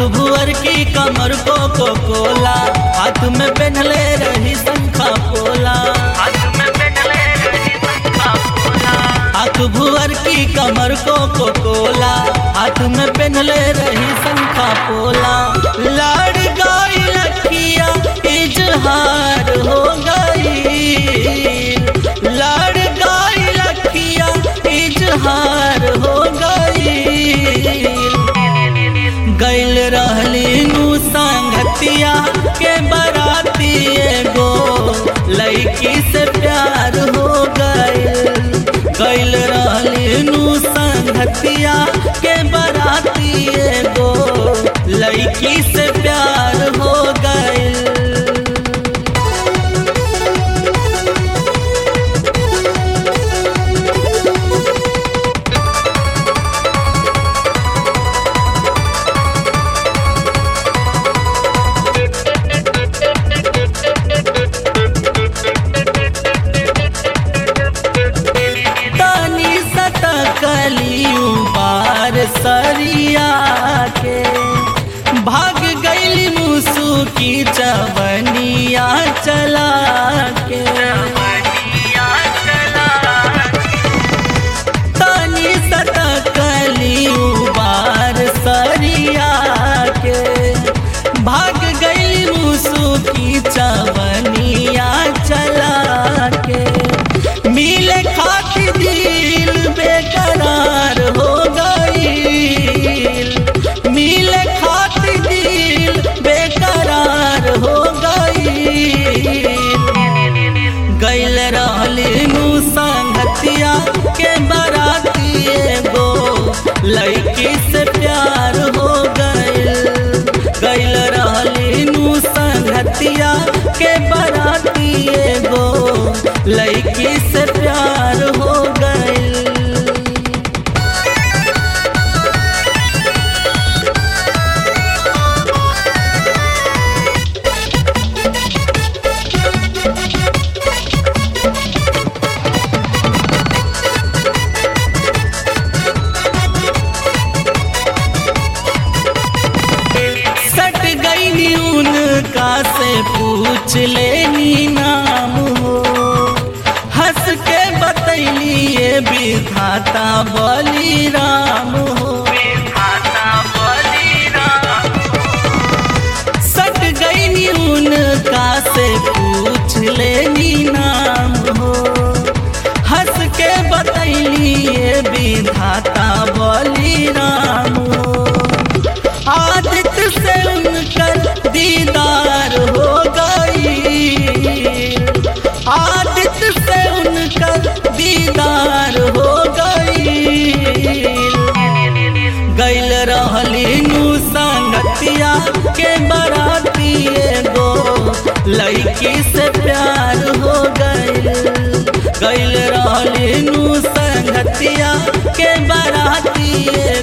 भुअर की कमर को को कोला हाथ में पहनले रही शंखा पोला हाथ में पहनले रही शंखा पोला हाथ भुअर की कमर को को कोला हाथ में पहनले रही शंखा पोला लाड़ गई लखिया इजहार हो गई लाड़ गई लखिया इजहार हो गई गैल रहली नु संगतिया के बराती एगो लड़की से प्यार हो गइल गैल रहली नु संगतिया के बराती एगो लड़की से प्यार हो गइल तनी सतकलियू बार सरिया के भाग गईली मुसु की चवनिया चला के तनी सतकलियू बार सरिया के भाग गईली मुसु की चवनिया चला के मिले खातिर दिल बेकरार हो गई मिले खातिर दिल बेकरार हो गई गैल रहली नु संगतिया के बराती एगो लड़की से प्यार हो गइल गैल रहली नु संगतिया के बराती एगो लड़की से प्यार हो गइल सट गई उनका से पूछ लेनी नाम हो हंस के बतैली ये विधाता बली राम हो सट गई उनका से पूछ लेनी नाम हो हंस के बतैली ये विधाता बली राम हो आदित्य से उनकर दीदार हो गई आदित्य से उनकर दीदार हो गई गैल रहली नु संगतिया के बराती एगो लड़की से प्यार हो गइल गैल रहली नु संगतिया के बराती एगो